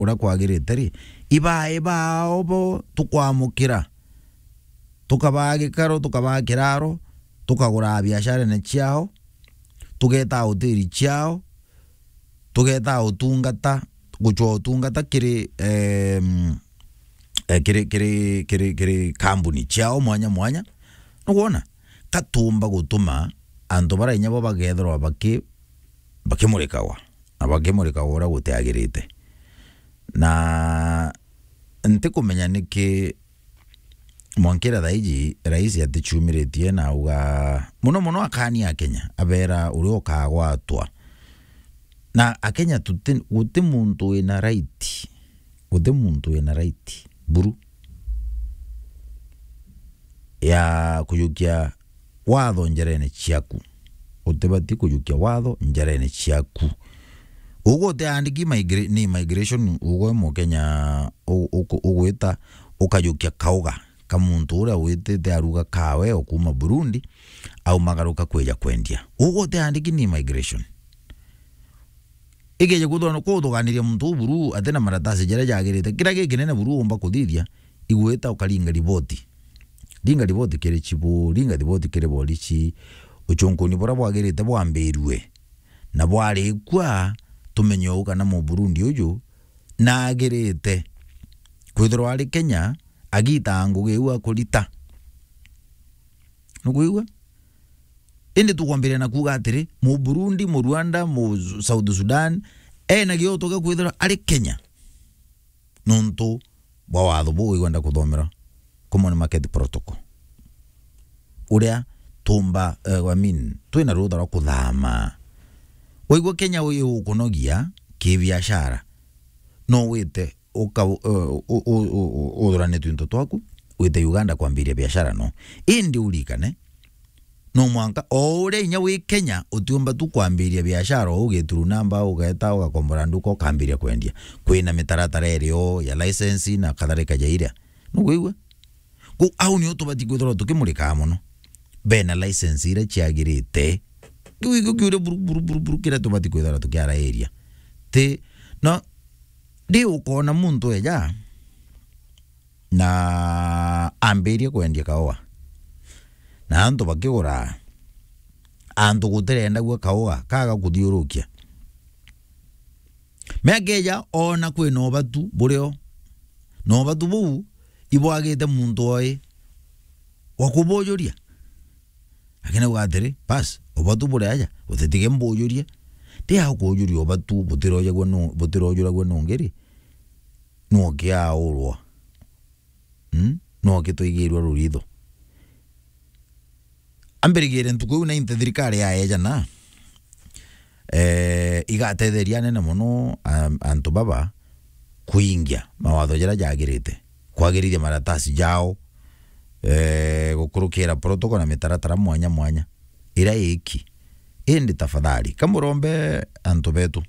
uria kwagirite ri ibae bao bo tukwamukira tukabaa gikaro tukabaa kiraro tukagura biashara ciao tugeta hoteli ciao tugeta utungata guchwa utungata kiri em, eh, kiri kiri kiri kiri kambuni ciao mwanya mwanya nuguona katumba gutuma antu bara inya bo bagethirwa baki bakimurikawa na bakimurikawa uria gutiagirite na ntikumenya niki mwankira thaiji raisi atichumiritie na uga muno muno akani a Kenya abera uria ukagwatwa na akenya tuti guti muntu wina right guti muntu wina right buru ya kuyukia watho njerene ciaku utibati kuyukia watho njerene ciaku ugo utiandiki migra ni migration ugo mukenya ugwita ukayukia kauga ka muntu uria witite aruga kawe okuma Burundi au magaruka kweja kwendia ugo utiandiki ni migration igeje kuthona kuthuganiria muntu buru atena maratasi jaria jagirite kira giki nene buru umba kuthithia igwita ukaringa riboti ringa riboti kiri chibu ringa riboti kiri borichi uchunguni bora bwagirite bwambirwe na bwarikwa tumenye u kana mu Burundi uyu nagirite kwithirwa ari Kenya agita ngugi u akurita nukuigua indi tukwambiria na kuga atiri mu Burundi mu Rwanda mu South Sudan ena gio toka kwithirwa ari Kenya nuntu bwa watho bu igwenda kuthomera common market protocol uria tumba uh, I mean twina rutha rwa kuthama waigua Kenya uyu ukunogia kibiashara no wite uka uthurane twinto twaku wite Uganda kwambiria biashara no indi ulikane no mwanka o uria inya wi Kenya utiumba tu kwambiria biashara ugituru namba ugeta ugakombora nduka ukambiria kwendia kwina mitaratara irio ya license na kadhalika jairia nuguigua ku au ni utubati kwithirwa tukimurika muno bena license iria ciagirite kiugo kiure buru buru buru buru kira tubati kwithirwa tukiara area ti no ndi ukona muntu eja na ambirie kwendia kaoa na antu bakigura antu gutirenda gwa kaoa kaga kuthiurukia mekeja ona kwina obatu burio na obatu buu ibwagite muntu oi wakubujuria akina ugatiri bas obatu buri aja utitige mbujurie ndi akujuria obatu butirojagwa no butirojuragwa nongeri no kiaurwa mm no kitwigirwa ruritho ambirigire ntuku iu na inte thirikari yaeja na eh igatetheria nene muno um, antu baba kuingia mawatho jaria jagirite kwagirithia maratasi jao eh gukurukira protocol na mitaratara mwanya mwanya ira iki indi tafadhali kamurombe antu betu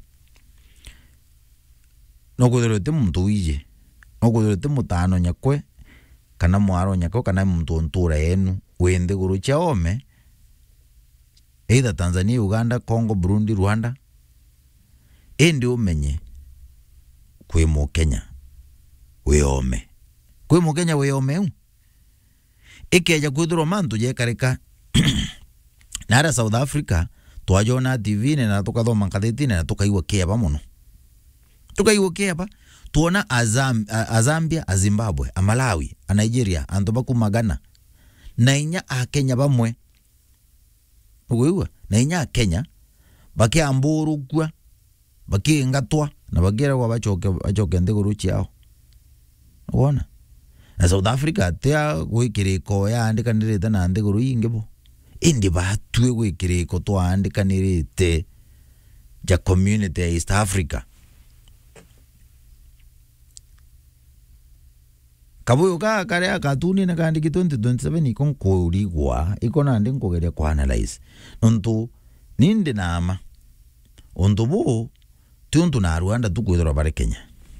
no kwithirwa ti muntu wije no kwithirwa ti mutano nyakwe kana mwaro nyakwe kana muntu ntura yenu wi nthiguru cia ome either Tanzania Uganda Congo Burundi Rwanda indi umenye kwi mukenya wi ome kwi mukenya wi ome u ikeja kwithirwa mantu jekarika nara South Africa twajona TV na tukathoma ngathĩti-inĩ na tukaigua kĩeba mũno tukaigua kĩeba tuona Azam, a, a Zambia a Zimbabwe a Malawi a Nigeria antu bakuma Ghana na inya a Kenya bamwe uguigua na inya a Kenya bakiamburugua bakiingatwa na bakiragwa bacoke bacoke nthiguru ciao wona na South Africa atia gwikiriko yaandikanirite na nthiguru ingi bo indi batue gwikiriko twaandikanirite ja community ya East Africa kabuyu ka karia katuni na kandiki 2027 iko nkurigwa iko nandi nkugeria ku analyze nuntu nindi nama untu bu ti untu na Rwanda tukwithirwa bari Kenya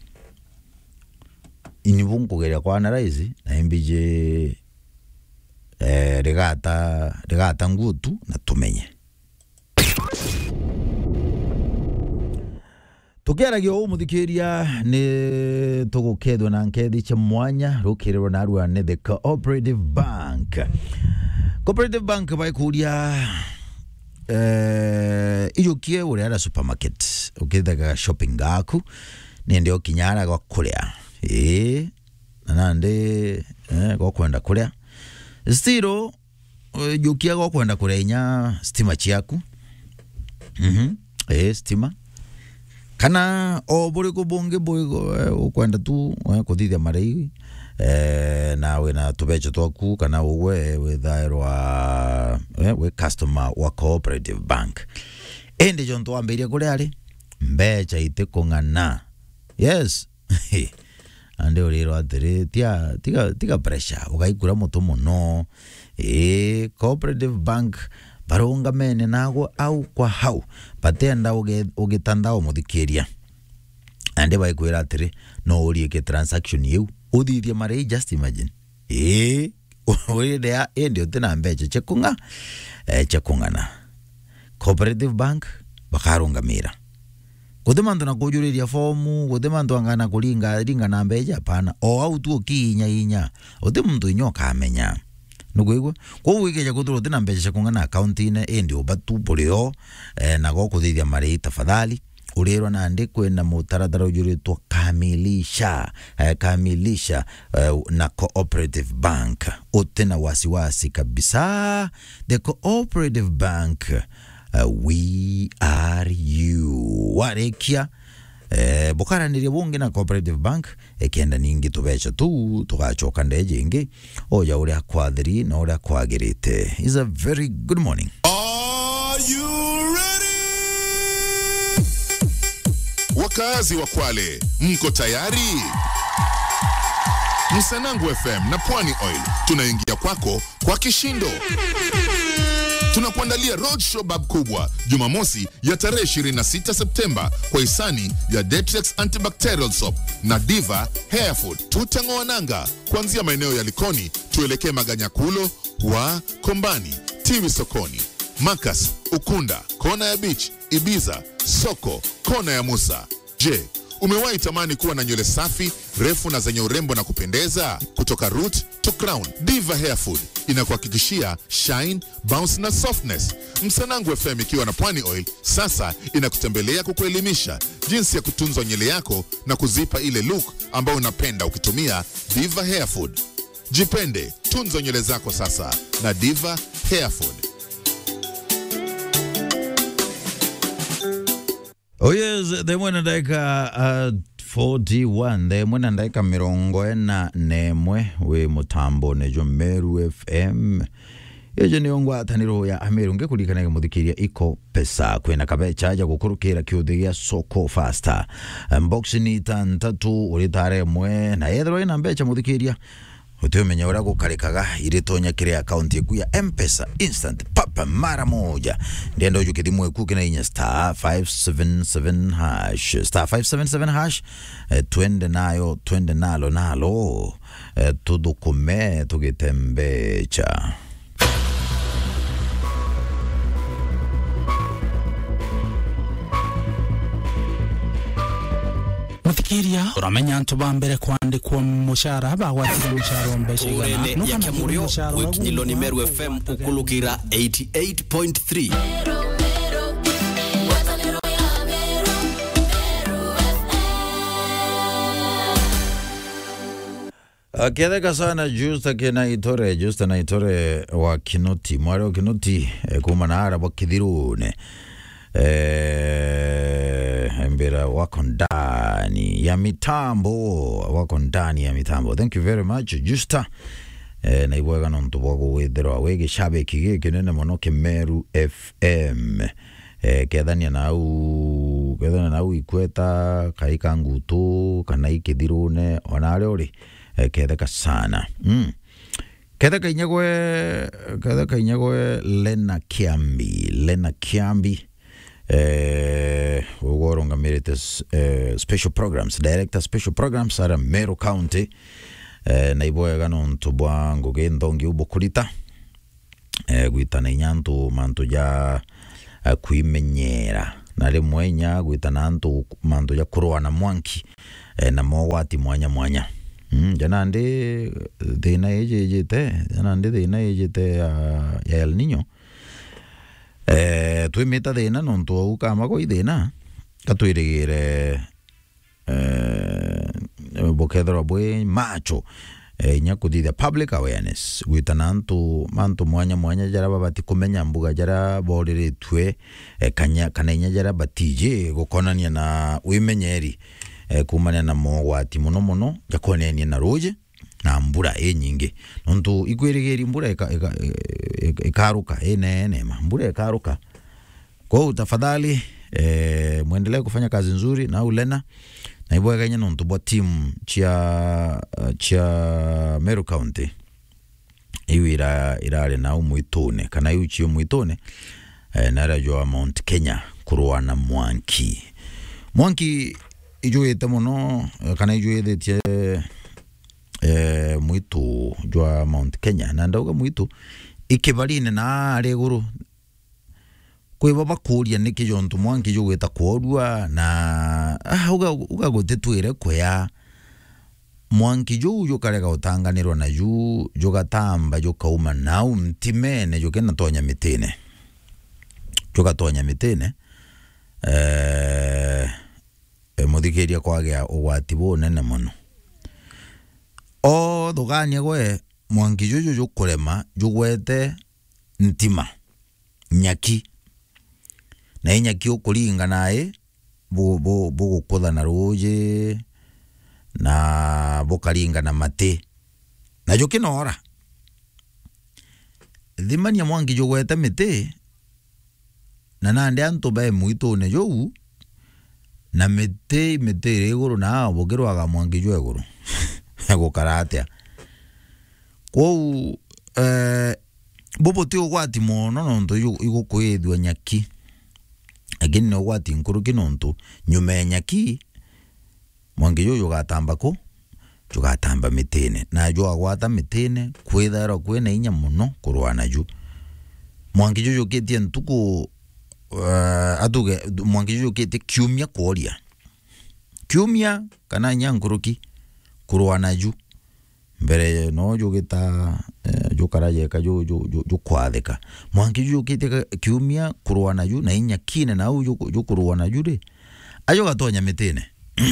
inibu nkugeria ku analyze na imbije eh, rigata rigata ngutu na tumenye tukeragia uu muthikiria ni tugukethwa na nkethi cia mwanya rukirirwa narua ni the cooperative bank cooperative bank baikuria eh, ijukie uria ara supermarket ukithaga shopping gaku nindi ukinyara gwa kuria ii na nandi eh, gwa kwenda kuria stiro jukia gwa kwenda kuria inya stima ciaku mhm eh stima kana o buriku bungi ukwenda tu eh, kuthithia marei eh, na wina tubecho twaku kana uwe withairwa eh, wi customer wa cooperative bank indi jo ntwambirie kuria ri mbecha iti kung'ana yes andi urirwo atiri tiga tiga tiga pressure ugaikura mutu muno ii cooperative bank barungamene nago au kwa hau batenda ugitanda umuthikiria andi baikwira atiri no urie ke transaction yiu uthithie marei just imagine ii uria indi utina mbecha chekunga eh, chekung'ana cooperative bank bakarungamira guthi mantu na kujuriria fomu guthi mantu angana kuringa ringa na mbeca pana o au tu ukiinya inya uthi muntu inya ukamenya nuguigua koguo ikeja kuthira uthi na mbeca cia kung'ana akaunti-ine indi uba tu burio eh, na gokuthithia marei tafadhali urirwa nandi kwina mutaratara ujuritwo kamilisha eh, kamilisha eh, na cooperative bank utina wasiwasi kabisa the cooperative bank uh, we are you warikia eh, bukaranirie bungi na cooperative bank ekenda ningi tubeca tu tugacoka ndeje ingi oja uria kwathiri na uria kwagirite is a very good morning Are you ready? Wakazi wa Kwale, mko tayari? Msanangu FM na Pwani Oil tunaingia kwako kwa kishindo. Tunakuandalia roadshow bab kubwa Jumamosi ya tarehe 26 Septemba kwa hisani ya Dettrex Antibacterial Soap na Diva Hair Food. Tutang'oa nanga kuanzia maeneo ya Likoni tuelekee Maganyakulo wa Kombani, Tiwi sokoni, Makas, Ukunda, kona ya Beach, Ibiza, soko, kona ya Musa. Je, umewahi tamani kuwa na nywele safi refu na zenye urembo na kupendeza? Kutoka root to crown, Diva Hair Food inakuhakikishia shine, bounce na softness. Msanangu FM ikiwa na Pwani Oil sasa inakutembelea kukuelimisha jinsi ya kutunza nywele yako na kuzipa ile look ambayo unapenda ukitumia Diva Hair Food. Jipende, tunza nywele zako sasa na Diva Hair Food. oh yes themwe na ndaika uh, 41 themwe na ndaika mirongo ena nemwe wi mutambo nejo meru fm yejo niyo ngwataniro ya ameru ngikurikanaga muthikiria iko pesa kwina kabecha ja gukurukira kiuthi gia soko faster mbox ni tantatu uri tare mwe na yethro ina mbecha muthikiria utiumenya uria gukarikaga iritonya kiri akaunti yaku ya mpesa instant papa mara moja ndienda uju kithimu eku kina inya star 577 hash star 577 hash eh, twende nayo twende nalo nalo eh, tudukume tugitembecha muthikiria uramenya antu ba mbere kwandikwo mushara bagwatire mushara wa mbeca igana urene ya kiamurio gwikinyilo ni meru fm ukulukira 88.3 aketheka sana justa kina itore justa na itore wa kinoti mwari wa kinoti eh, kuma na ara wakithirune eh, mbira wako ndani ya mitambo wako ndani ya mitambo thank you very much justa eh, na ibwega nontu bwa gwithirwa wi gicabiki giki nene muno kimeru fm eh, kethania nau kethania nau ikweta kaika ngutu kana ikithirune ona aria uri eh, ketheka sana mm. ketheka inyagwe ketheka inyagwe lena kiambi lena kiambi eh, ugo urungamirite eh, special programs director special programs ara Meru County eh, na ibwega nontu bwa ngugi nthongi ubukurita eh, gwitana inyantu mantu ja eh, kwimenyera na rimwe inya gwitana antu mantu ja kurua na mwanki eh, na mogwati mwanya mwanya mm, jana ndi thina ijijite jana ndi thina ijite ya, ya El Nino eh, twimita thina nontu au kama gwa thina katwirigire eh, bukethirwa bwi macho eh, inya kuthithia public awareness gwitana antu mantu mwanya mwanya jara babati kumenya mbuga jara boriritwe eh, kanya kana inya jara batije gukonania na wimenyeri eh, kumania na mogwati muno muno jakonenie na ruje na mbura ĩ nyingĩ nontu ikwĩrĩgĩri mbura ĩka- ĩka- ĩka- ĩkaruka ĩneenema mbura ĩkaruka kwau tafadhali eh, mwendelee kufanya kazi nzuri na ulena na ibweganye nontu bwa timu chia chia Meru County iu ira irari nau mwitune kana iu chio mwitune eh, narajwa Mount Kenya kurua na mwanki mwanki ijuite muno eh, kana ijuithitie eh, mwitu jwa Mount Kenya na ndauga mwitu ikibarine na ari iguru kwiba bakuria niki jontu mwanki jugwita kworua na ah, uga uga gutitwire kuya mwanki juu jukarega utanganirwa na juu jugatamba jukauma nau mtimene jukena tonya mitine jugatonya mitine eh, eh, muthikiria kwagia ugwati bunene muno o thugania gwe mwanki juju jukurema jugwete ntima nyaki na inyaki ukuringa naye bugukutha na ruji na bukaringa na mati na jukinora thimania mwangi jugwete miti na nandi antu bae mwitune jou na miti miti iri iguru na bugirwaga mwangi jwa iguru gukara atia kwou eh, bubuti ugwati muno nontu igukwithua nyaki lakini ni ugwati nkuruki nontu nyuma ya nyaki mwangi juyu gatamba ku jugatamba mitine na ju agwata mitine kwithairwa kwina inya muno kurua naju mwangi juyu kitie ntuku uh, atuge mwangi juyu kitie kiumia kuoria kiumia kana inya nkuruki kurua naju mbere no jugita eh, jukarajeka ju, ju, ju, jukwathika mwangi jukiite kiumia kurua naju na inya kine nau jukurua naju ri ajo gatonya mitine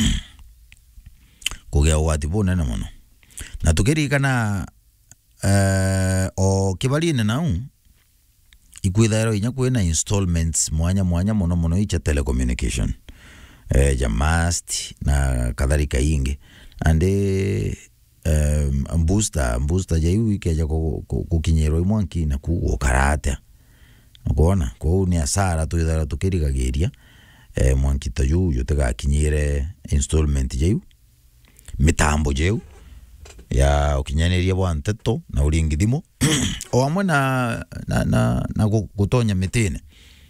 kugia ugwati bunene muno na tukiririkana eh, o kibarine nau ikwithairwo inya kwina installments mwanya mwanya muno muno icha telecommunication eh, ja mast na kadhalika ingi andi um, booster booster jaiu ikeja kukinyirwo imwanki na kuguo karate ukona kou ni asara twithara tukirigagiria eh, mwanki ta juu jutigakinyire installment jaiu mitambo jeu ya ukinyaniria bwa nteto na uringi thimu o amwe na, na, na, na gutonya mitine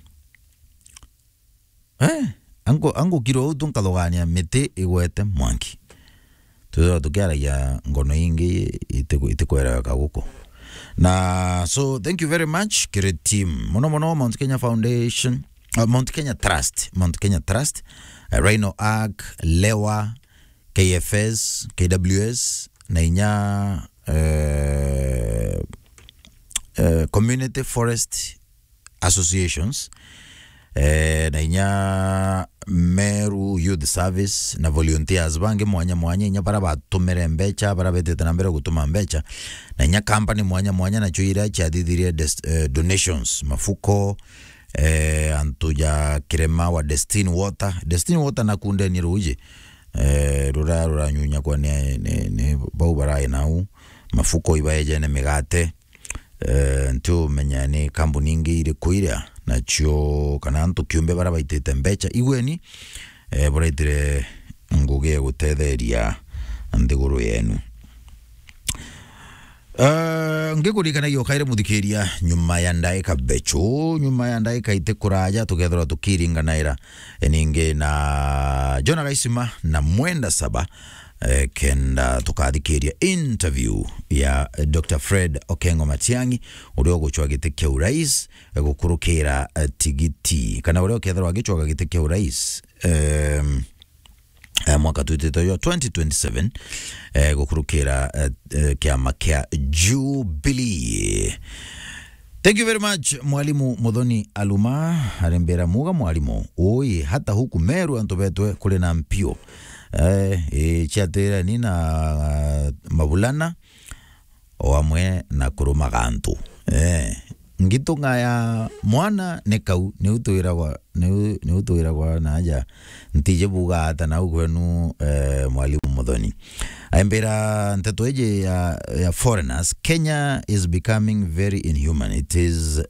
eh, angu, angu kiro au tunkathogania miti igwete mwanki tuthora tukiaragia ngono ingi itikwereweka guku na so thank you very much kiri team muno muno Mount Kenya Foundation uh, Mount Kenya Trust Mount Kenya Trust uh, Rhino Arc Lewa KFS KWS na inya uh, uh, Community Forest Associations eh, na inya Meru Youth Service na volunteers bangi mwanya mwanya inya bara batumire mbecha bara betete na mbere gutuma mbecha na inya company mwanya mwanya nacho ira chathithirie uh, donations mafuko eh, antu ya kirema wa Destiny Water Destiny Water nakunde ni ruje eh, rura ruranyunya kwa ni, ni, ni bau barai nau mafuko ibaeje ne migate eh, ntu menya ni kambuni ingi iri kuiria nacio kana antu kiumbe bara baitite mbecha igweni eh, buraitire ngugi gutetheria nthiguru yenu Uh, ngikuririkanagia ukaire muthikiria nyuma ya ndaika bechu nyuma ya ndaika ite kuraja tukethirwa tukiringanaira ningi na Jona Gaisima na Mwenda Saba eh, kenda tukathikiria interview ya eh, Dr Fred Okengo Matiang'i uria uguchwa giti kia urais eh, gukurukira eh, tigiti kana uria ukethirwa agichwaga giti kia urais um, eh, mwaka twitite yo 2027 eh, gukurukira eh, eh, kiama kia Jubilee Thank you very much mwalimu Muthoni Aluma arembera muga mwalimu ui hata huku Meru antu betwe kuri na mpio eh, e, chiatira ni na uh, mabulana o amwe na kurumaga antu eh, ngitunga ya mwana ni kau ni utwiragwa ni utwiragwa naja ntije buga hata na kwenu eh, mwalimu Muthoni aimbira nteto eje ya, ya foreigners Kenya is becoming very inhuman it is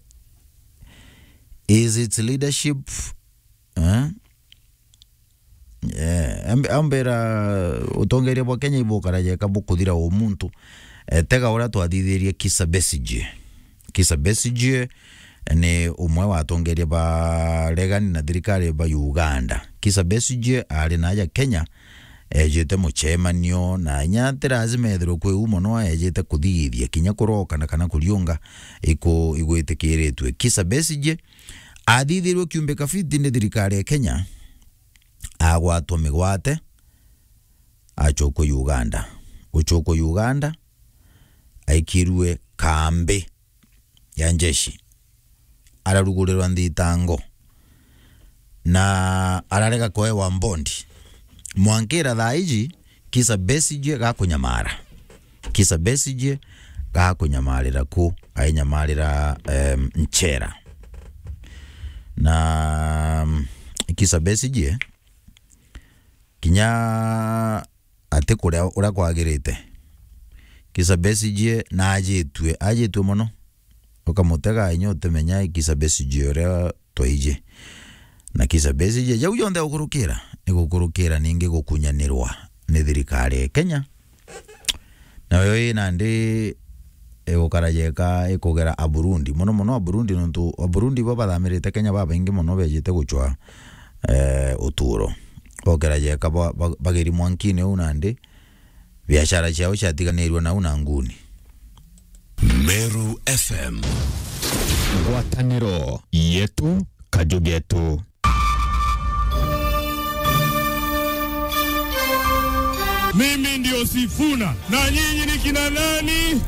is its leadership eh? yeah. Amb- ambira utongeria bwa Kenya ibukaraja bukuthira o muntu eh, tega uria twathithirie Kisa Besigye Kisa Besigye ni umwe wa atongeria ba regani na thirikari ba Uganda Kisa Besigye ari naja Kenya ejete mucemanio na nya tirazimethirwo kwi umo no ejete kuthigithia kinya kurokana kana kuriunga iku igwitikiritwe Kisa Besigye athithirwe kiumbika fiti ni thirikari ya Kenya agwatwo migwate achokwo Uganda uchokwo Uganda aikirwe kambi ya njeshi ararugurirwa thitango na ararega kuewa mbondi mwankira thaa iji kisa Besigye gakunyamara kisa Besigye gakunyamarira ku ainyamarira um, nchera na um, kisa Besigye kinya ati kuria uria kwagirite kisa Besigye na ajitwe ajitwe muno ukamutega inya utimenya kisa Besigye uria twaije na kisa Besigye jau yonthe gukurukira ni gukurukira ningi gukunyanirwa ni thirikari ya Kenya nayo ina ndi igukarajeka ikugera a Burundi muno muno a Burundi nontu a Burundi bo bathamirite Kenya babaingi muno bejite guchwa eh, uturo bokerajeka ba- ba- bageri mwankini u nandi biashara ciao ciatiganirwe nau na nguni Meru FM ngwatanĩro yetu kajugetu Mimi ndio Sifuna na nyinyi ni kina nani?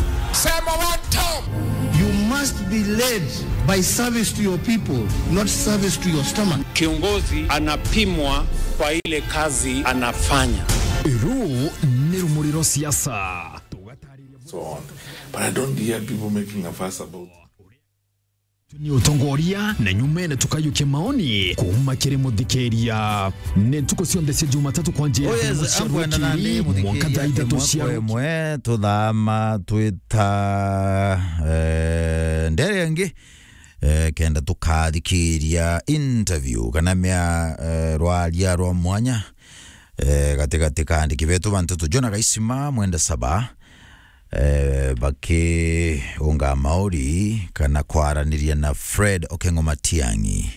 You must be led by service to your people, not service to your stomach. Kiongozi anapimwa kwa ile kazi anafanya. rũũ nĩ rũmũrĩro siasa so on. But I don't hear people making a fuss about nĩ ũtongoria na nyumene tukayukia maoni kuma kĩrĩ mũthikĩria nĩ ntukũ ciothe cia jumatatu kwanjia amkwenda nandi mwanka thaa ithatũ cia muthikiri mwe tuthama twita eh, ndere ngi eh, kenda tukathikiria interview kana mea eh, rwaria rwa mwanya eh, gatigati ka andiki betu bantu tujona gaisima mwenda saba eh, bakiunga mauri kana kwaraniria na Fred Okengo Matiang'i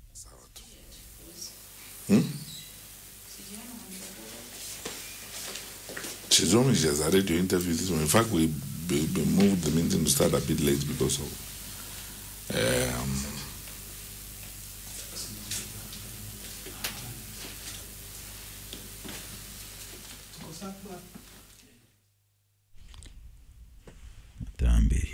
She's only she has a radio interview this one. In fact, we, we, we moved the meeting to start a bit late because of um, tambiria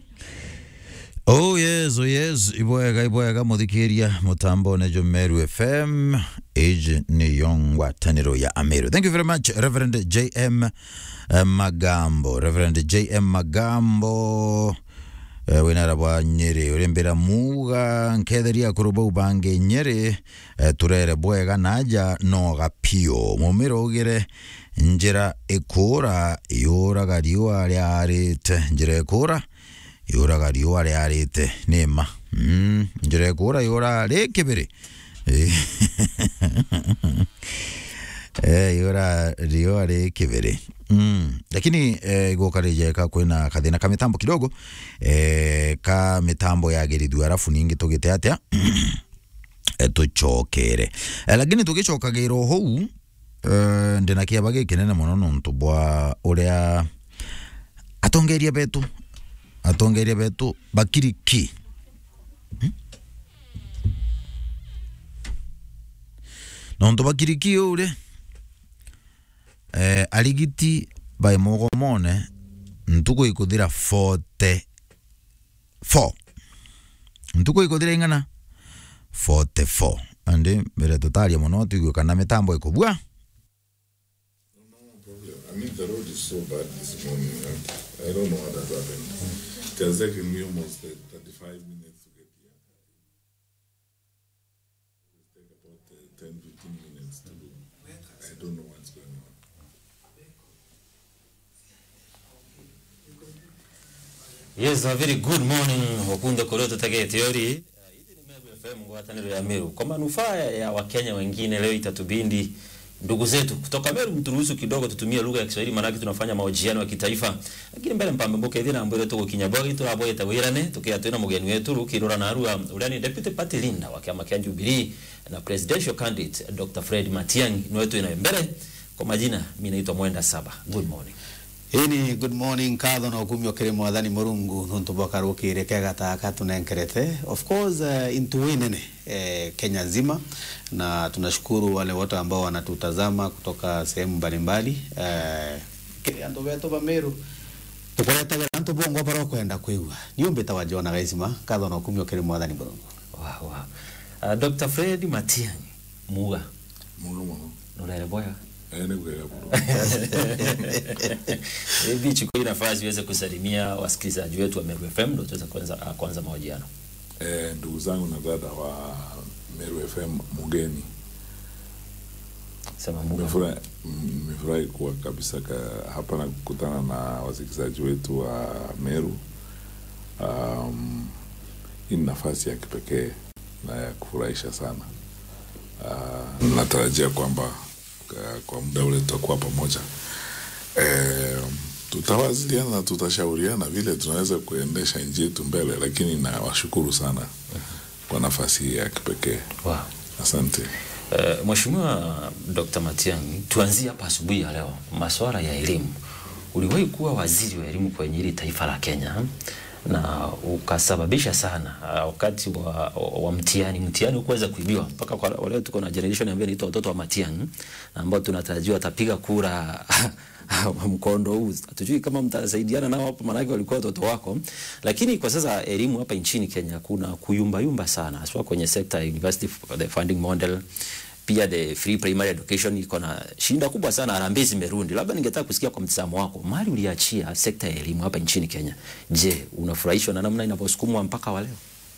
oh yes oh yes ibwega ibwega muthikiria mutambo nejo meru fm age ni yongwataniro ya ameru thank you very much reverend jm eh, magambo reverend jm magambo eh, winara bwa nyeri urimbira muga nketheria kuruba ubange nyeri eh, turere bwega naja noga pio mumiro ugire njira ikura yuraga riua riarite njira ikura yuraga riua riarite nima mm, njira ikura yura ri kibiri eh, yura riua ri kibiri Mm. lakini eh, igukarijeka kwina kathina ka mitambo kidogo eh, ka mitambo yagirithio arafu ningi tugite atia eh, tucokere eh, lakini tugicokagira hou uh, ndina kiaba gikinene muno nuntu bwa uria atongeria betu atongeria betu bakiriki Hmm? nontu bakiriki uri eh, arigiti bai mogomone ntuku ikuthira 44 ntuku ikuthira ing'ana 44 andi mbere tutaria muno tuigue kana mitambo ikubua I mean, the road is so bad this morning. and I don't know what has happened. It has taken me almost uh, 35 minutes to get here. It take about uh, 10, 15 minutes to do. I don't know what's going on. Yes, a very good morning wakunde korio tutagete yori. Hizi ni Meru FM ngwataniro ya Meru. Kwa manufaa ya Wakenya wengine leo itatubindi ndugu zetu kutoka Meru mturuhusu kidogo tutumie lugha ya Kiswahili maana tunafanya mahojiano ya kitaifa. Lakini mbele mpambe mboke thina mbere tuko kinyabwagi turabo yetawirane tukia twina mugeni wetu rukirora na arua uria ni deputy party leader wa kiama kia Jubilee na presidential candidate Dr. Fred Matiang'i ni wetu ina mbele. Kwa majina mimi naitwa Mwenda Saba. Good morning. ini good morning katho na ukumi okire mwathani murungu nuntu boka rukire kega taka tunenkerete of course uh, intu nene eh, Kenya nzima na tunashukuru wale wote ambao wanatutazama kutoka sehemu mbalimbali eh, kiri antu betu ba Meru tukuretagera antu bongo bara kwenda kwigua niumbita wajona gaisima katho na ukumi okire mwathani murungu Wow, wow. Uh, Dr. Fred Matiang'i muga Muno muno. nurere boya Eh, ni kwega bro. hivi chukua hii nafasi iweze kusalimia wasikilizaji wetu wa Meru FM ndio tuweze kuanza uh, kuanza mahojiano. Eh, ndugu zangu na dada wa Meru FM mugeni. Sema muga. Nimefurahi nimefurahi kuwa kabisa ka, hapa na kukutana na wasikilizaji wetu wa Meru. Um, hii ni nafasi ya kipekee na ya kufurahisha sana. Uh, natarajia kwamba uh, kwa muda ule tutakuwa pamoja eh, tutawasiliana na tutashauriana vile tunaweza kuendesha nchi yetu mbele, lakini nawashukuru sana kwa nafasi hii ya kipekee. Wow. Asante. Uh, Mheshimiwa Dr. Matiang'i, tuanzie hapa asubuhi ya leo, masuala ya elimu. Uliwahi kuwa waziri wa elimu kwenye hili taifa la Kenya na ukasababisha sana uh, wakati wa, wa mtihani mtihani ukuweza kuibiwa mpaka kwa leo tuko na generation ambayo inaitwa watoto wa Matiang'i na ambao tunatarajiwa watapiga kura mkondo huu. Hatujui kama mtasaidiana nao hapo, maanake walikuwa watoto wako. Lakini kwa sasa elimu hapa nchini Kenya kuna kuyumbayumba sana, haswa kwenye sekta ya university the funding model pia the free primary education iko na shinda kubwa sana, harambee zimerundi. Labda ningetaka kusikia kwa mtazamo wako, mali uliachia sekta ya elimu hapa nchini Kenya, je, unafurahishwa na namna inavyosukumwa mpaka wa leo?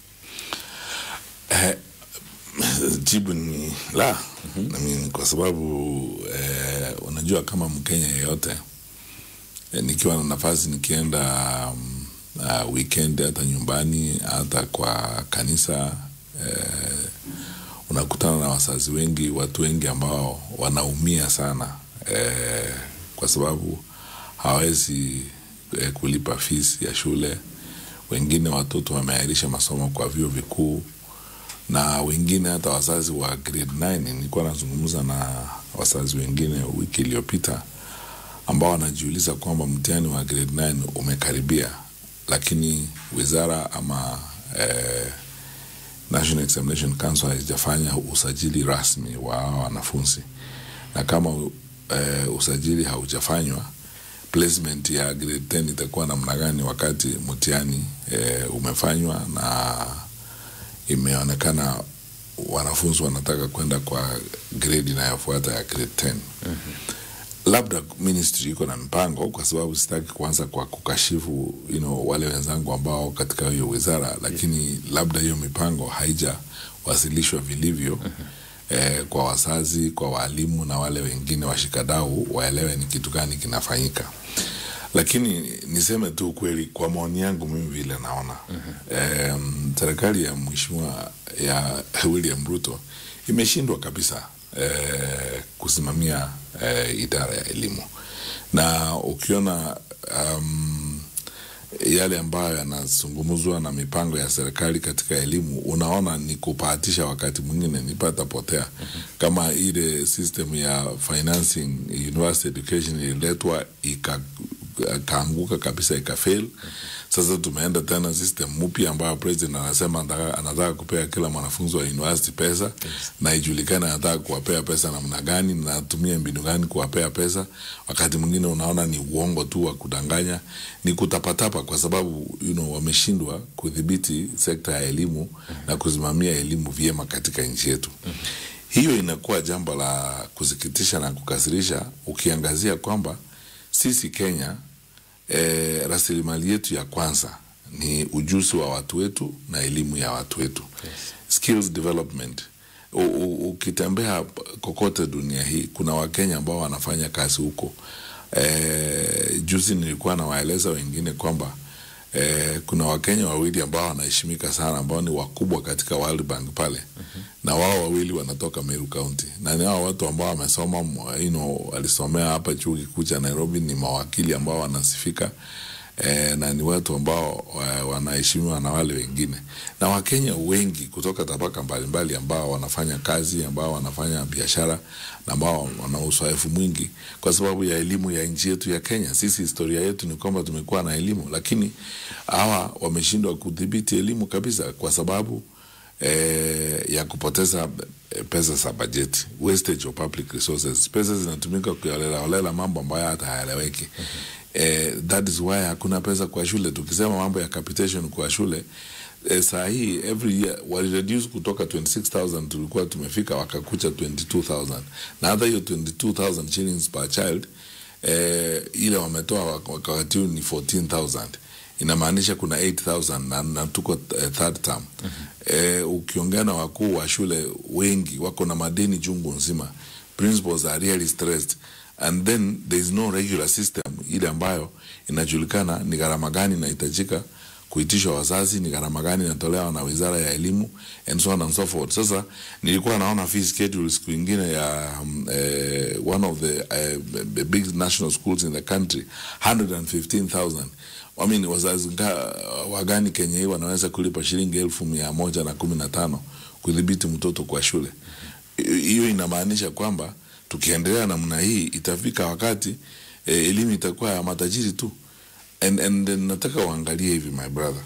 Eh, jibu ni la I mean, kwa sababu eh, unajua kama Mkenya yeyote eh, nikiwa na nafasi nikienda um, uh, weekend hata nyumbani hata kwa kanisa eh, unakutana na wazazi wengi, watu wengi ambao wanaumia sana eh, kwa sababu hawawezi eh, kulipa fees ya shule. Wengine watoto wameahirisha masomo kwa vyuo vikuu na wengine hata wazazi wa grade 9 nilikuwa nazungumza na wazazi wengine wiki iliyopita ambao wanajiuliza kwamba mtihani wa grade 9 umekaribia lakini wizara ama eh, National Examination Council haijafanya usajili rasmi wa hawa wanafunzi na kama eh, usajili haujafanywa placement ya grade 10 itakuwa namna gani wakati mtihani eh, umefanywa na imeonekana wanafunzi wanataka kwenda kwa grade inayofuata ya grade 10 labda ministry iko na mpango kwa sababu sitaki kuanza kwa kukashifu you know, wale wenzangu ambao katika hiyo wizara lakini labda hiyo mipango haijawasilishwa vilivyo eh, kwa wazazi kwa waalimu na wale wengine washikadau waelewe ni kitu gani kinafanyika lakini niseme tu kweli kwa maoni yangu mimi vile naona mm-hmm. serikali ya mheshimiwa ya William Ruto imeshindwa kabisa eh, kusimamia eh, idara ya elimu na ukiona um, yale ambayo yanazungumzwa na mipango ya serikali katika elimu, unaona ni kupahatisha, wakati mwingine ni patapotea. Kama ile system ya financing university education ililetwa ika kaanguka kabisa ikafail. Sasa tumeenda tena system mpya ambayo president anasema anataka, anataka kupea kila mwanafunzi wa university pesa yes. na ijulikane anataka kuwapea pesa namna gani na atumie mbinu gani kuwapea pesa. Wakati mwingine unaona ni uongo tu wa kudanganya, ni kutapatapa, kwa sababu you know, wameshindwa kudhibiti sekta ya elimu na kusimamia elimu vyema katika nchi yetu. Hiyo inakuwa jambo la kusikitisha na kukasirisha, ukiangazia kwamba sisi Kenya eh, rasilimali yetu ya kwanza ni ujuzi wa watu wetu na elimu ya watu wetu yes. skills development. U, u, ukitembea kokote dunia hii kuna Wakenya ambao wanafanya kazi huko. Eh, juzi nilikuwa nawaeleza wengine kwamba eh, kuna Wakenya wawili ambao wanaheshimika sana ambao ni wakubwa katika World Bank pale mm-hmm. na wao wawili wanatoka Meru County na ni hao watu ambao wamesoma you know, walisomea hapa chuo kikuu cha Nairobi, ni mawakili ambao wanasifika eh, na ni watu ambao wanaheshimiwa na wale wengine, na Wakenya wengi kutoka tabaka mbalimbali ambao wanafanya kazi, ambao wanafanya biashara na ambao wana uzoefu mwingi kwa sababu ya elimu ya nchi yetu ya Kenya. Sisi historia yetu ni kwamba tumekuwa na elimu, lakini hawa wameshindwa kudhibiti elimu kabisa kwa sababu eh, ya kupoteza pesa za bajeti, wastage of public resources. Pesa zinatumika kuolelaolela mambo ambayo hata hayaeleweki. mm -hmm. Eh, that is why hakuna pesa kwa shule. Tukisema mambo ya capitation kwa shule eh, saa hii every year walireduce kutoka 26000 tulikuwa tumefika wakakucha 22000 na hata hiyo 22000 shillings per child eh, ile wametoa wakati huu ni 14000 inamaanisha kuna 8000 na, na tuko uh, third term mm -hmm. eh, ukiongea na wakuu wa shule wengi wako na madeni chungu nzima principals are really stressed and then there is no regular system ile ambayo inajulikana ni gharama gani inahitajika kuitishwa wazazi, ni gharama gani inatolewa na wizara ya elimu and so on and so forth. Sasa nilikuwa naona fee schedule siku ingine ya um, eh, one of the uh, big national schools in the country 115,000 I mean, wazazi wagani Kenya hii wanaweza kulipa shilingi elfu mia moja na kumi na tano kudhibiti mtoto kwa shule. Hiyo inamaanisha kwamba tukiendelea namna hii itafika wakati eh, elimu itakuwa ya matajiri tu and, and, and nataka uangalie hivi my brother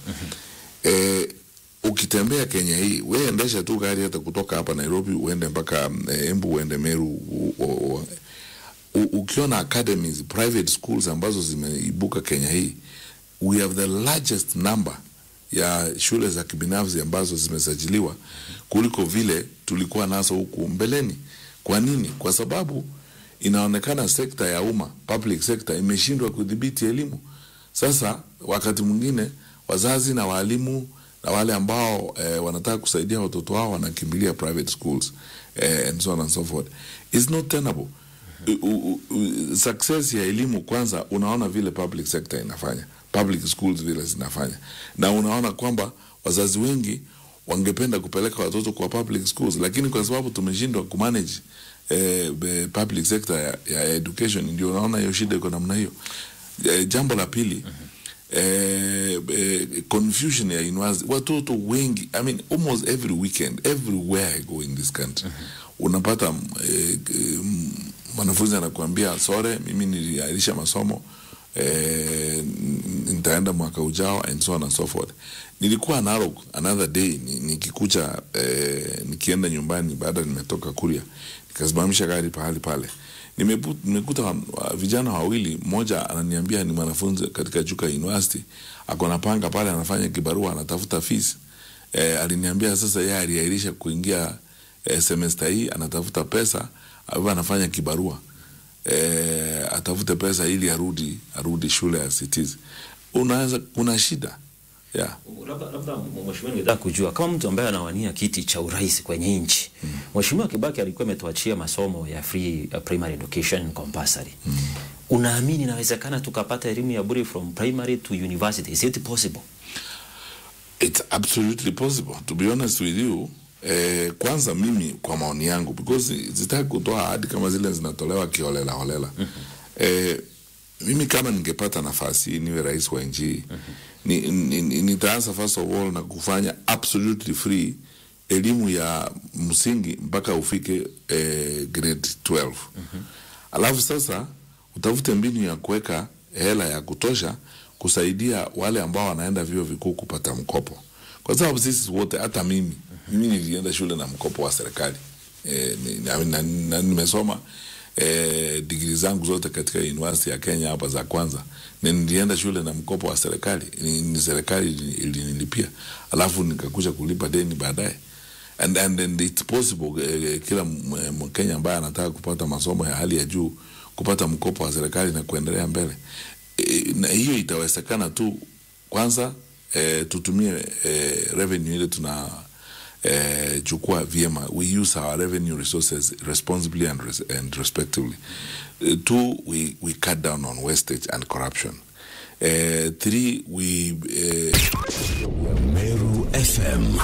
eh, ukitembea Kenya hii we endesha tu gari hata kutoka hapa Nairobi uende mpaka eh, Embu uende Meru u, u, u, u, ukiona academies private schools ambazo zimeibuka Kenya hii we have the largest number ya shule za kibinafsi ambazo zimesajiliwa kuliko vile tulikuwa nazo huku mbeleni. Kwa nini? Kwa sababu inaonekana sekta ya umma, public sector, imeshindwa kudhibiti elimu. Sasa wakati mwingine wazazi na walimu na wale ambao eh, wanataka kusaidia watoto wao wanakimbilia private schools eh, and so on and so forth. It's not tenable. U, u, u, success ya elimu kwanza, unaona vile public sector inafanya, public schools vile zinafanya, na unaona kwamba wazazi wengi wangependa kupeleka watoto kwa public schools, lakini kwa sababu tumeshindwa kumanage eh, public sector ya, ya education, ndio unaona hiyo shida iko namna hiyo. Eh, jambo la pili eh, eh, confusion ya university, watoto wengi I mean, almost every weekend everywhere I go in this country unapata eh, mwanafunzi anakuambia sore, mimi niliahirisha masomo eh, nitaenda mwaka ujao and so on and so forth. Nilikuwa Narok another day nikikucha eh, nikienda nyumbani baada nimetoka Kuria, nikasimamisha gari pahali pale nimekuta vijana wawili, mmoja ananiambia ni mwanafunzi katika Chuka University, ako na panga pale, anafanya kibarua, anatafuta fees. E, aliniambia sasa yeye aliahirisha kuingia e, semester hii, anatafuta pesa au anafanya kibarua e, atafute pesa ili arudi arudi shule ya cities. Unaweza kuna shida yeah. Labda labda mheshimiwa, ningetaka kujua kama mtu ambaye anawania kiti cha urais kwenye nchi mm. Mheshimiwa Kibaki alikuwa ametuachia masomo ya free uh, primary education compulsory mm. Unaamini inawezekana tukapata elimu ya bure from primary to university? Is it possible? It's absolutely possible to be honest with you. Eh, kwanza mimi kwa maoni yangu because zitaki kutoa ahadi kama zile zinatolewa kiholela holela mm -hmm. eh, mimi kama ningepata nafasi niwe rais wa nchi hii ni, ni, ni, nitaanza first of all na kufanya absolutely free elimu ya msingi mpaka ufike eh, grade 12 alafu sasa utafute mbinu ya kuweka hela ya kutosha kusaidia wale ambao wanaenda vyuo vikuu kupata mkopo kwa sababu sisi wote hata mimi mimi nilienda shule na mkopo wa serikali e, ni, na, na, na, nimesoma e, digrii zangu zote katika university ya Kenya hapa za kwanza na nilienda shule na mkopo wa serikali ni, ni serikali ili- ilinilipia alafu nikakuja kulipa deni baadaye and, and, and it's possible eh, kila M- eh, mkenya ambaye anataka kupata masomo ya hali ya juu kupata mkopo wa serikali na kuendelea mbele e, na hiyo itawezekana tu kwanza eh, tutumie eh, revenue ile tuna eh, chukua vyema we use our revenue resources responsibly and, res and respectively uh, two we, we cut down on wastage and corruption uh, three we uh, Meru FM.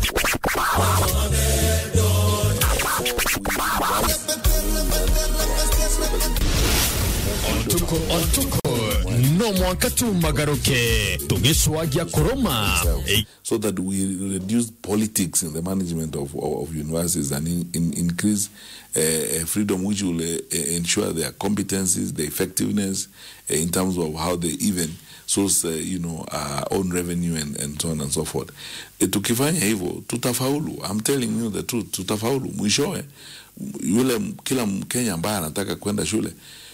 Otuko otuko no mwanka tumagaruke tugiswagia kuruma so that we reduce politics in the management of, of, of universities and in, in, increase uh, freedom which will uh, ensure their competencies, their effectiveness uh, in terms of how they even source uh, you know, uh, own revenue and, and so on and so forth. Uh, tukifanya hivyo tutafaulu. I'm telling you the truth, tutafaulu. Mwishowe yule m- kila Mkenya ambaye anataka kwenda shule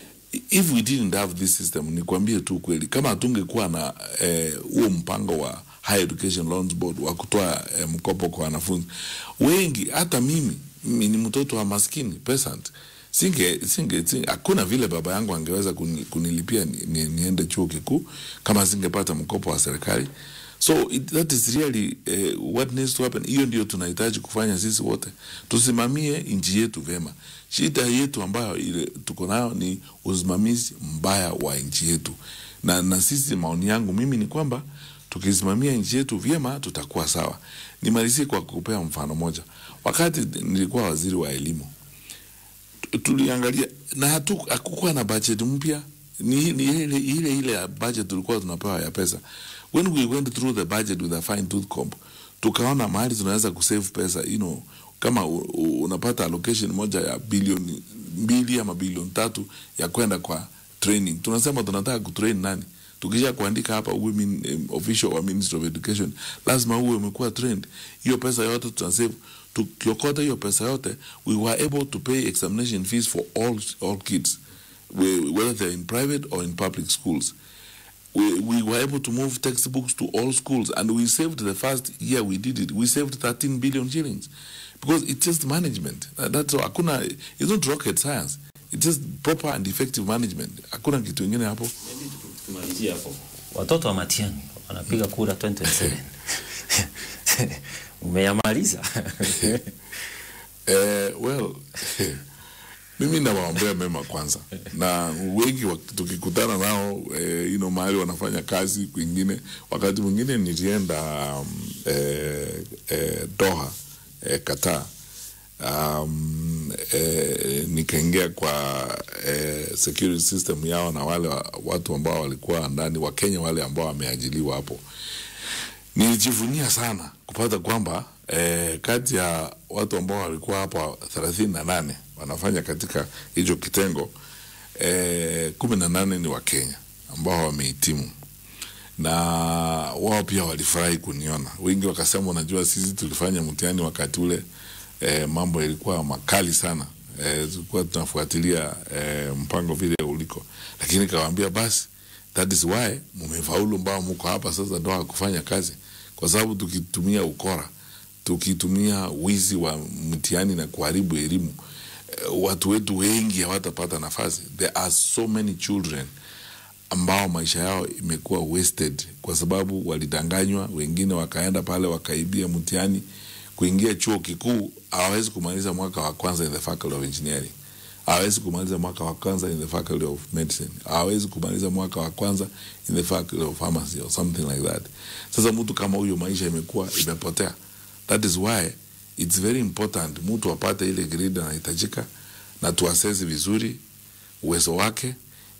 if we didn't have this system, nikwambie tu kweli, kama hatungekuwa na eh, huo mpango wa Higher Education Loans Board wa kutoa eh, mkopo kwa wanafunzi wengi, hata mimi mimi ni mtoto wa maskini peasant, singe singe singe- hakuna vile baba yangu angeweza kuni, kunilipia ni, ni, niende chuo kikuu kama singepata mkopo wa serikali. So it, that is really uh, what needs to happen. Hiyo ndio tunahitaji kufanya sisi wote, tusimamie nchi yetu vyema. Shida yetu ambayo ile tuko nayo ni usimamizi mbaya wa nchi yetu, na, na sisi, maoni yangu mimi ni kwamba tukisimamia nchi yetu vyema tutakuwa sawa. Nimalizie kwa kupea mfano moja. Wakati nilikuwa waziri wa elimu tu- tuliangalia na hatu hakukuwa na budget mpya ni, ni ile ile ile ya budget tulikuwa tunapewa ya pesa when we went through the budget with a fine tooth comb tukaona mahali tunaweza kusave pesa you know kama u, u, unapata allocation moja ya bilioni mbili ama bilioni tatu ya kwenda kwa training tunasema tunataka kutrain nani tukisha kuandika hapa uwe min, um, official wa ministry of education lazima uwe umekuwa trained hiyo pesa yote tunasave tukiokota hiyo pesa yote we were able to pay examination fees for all, all kids we- whether they're in private or in public schools we, we were able to move textbooks to all schools and we saved the first year we did it we saved 13 billion shillings because it's just management Uh, that's all hakuna it's not rocket science it's just proper and effective management hakuna kitu ingine hapo tumalizie hapo watoto wa Matiang'i wanapiga kura 2027 umeyamaliza eh, well mimi nawaombea mema kwanza na wengi wak- tukikutana nao eh, you know, mahali wanafanya kazi kwingine wakati mwingine nilienda um, eh, eh, doha eh, qatar um, eh, nikaingia kwa eh, security system yao na wale wa, watu ambao walikuwa ndani wakenya wale ambao wameajiliwa hapo nilijivunia sana kupata kwamba eh, kati ya watu ambao walikuwa hapa thelathini na nane wanafanya katika hicho kitengo eh, kumi na nane ni wakenya ambao wamehitimu na wao pia walifurahi kuniona wengi wakasema unajua sisi tulifanya mtihani wakati ule eh, mambo yalikuwa makali sana eh, tulikuwa tunafuatilia eh, mpango vile uliko lakini kawaambia basi that is why mumefaulu ambao mko hapa sasa ndoa kufanya kazi kwa sababu tukitumia ukora tukitumia wizi wa mtihani na kuharibu elimu eh, watu wetu wengi hawatapata nafasi there are so many children ambao maisha yao imekuwa wasted kwa sababu walidanganywa wengine wakaenda pale wakaibia mtihani kuingia chuo kikuu hawawezi kumaliza mwaka wa kwanza in the faculty of engineering hawezi kumaliza mwaka wa kwanza in the faculty of medicine hawezi kumaliza mwaka wa kwanza in the faculty of pharmacy or something like that sasa mtu kama huyo maisha imekuwa imepotea that is why it's very important mtu apate ile grade anahitajika na tuasesi vizuri uwezo wake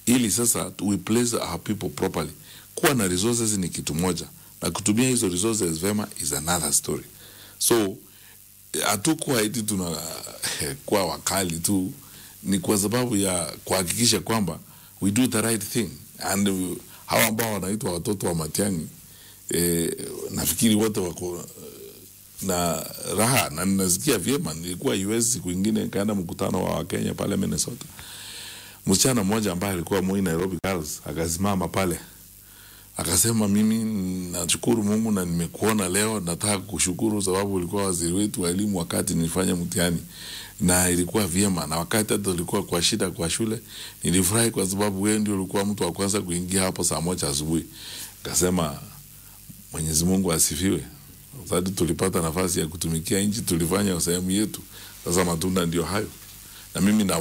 ili sasa we place our people properly. Kuwa na resources ni kitu moja, na kutumia hizo resources vema is another story. So hatukuwa eti tuna kuwa wakali tu, ni kwa sababu ya kuhakikisha kwamba we do the right thing and uh, hawa ambao wanaitwa watoto wa Matiang'i eh, nafikiri wote wako eh, na raha na ninasikia vyema. Nilikuwa US siku ingine nikaenda mkutano wa Wakenya pale Minnesota, msichana mmoja ambaye alikuwa Moi Nairobi Girls akasimama pale akasema, mimi nashukuru Mungu na nimekuona leo, nataka kushukuru sababu ulikuwa waziri wetu wa elimu wakati nilifanya mtihani na ilikuwa vyema, na wakati hata ulikuwa kwa shida kwa shule, nilifurahi kwa sababu wewe ndio ulikuwa mtu wa kwanza kuingia hapo saa moja asubuhi. Akasema Mwenyezi Mungu asifiwe, wakati tulipata nafasi ya kutumikia nchi tulifanya sehemu yetu. Sasa matunda ndio hayo, na mimi na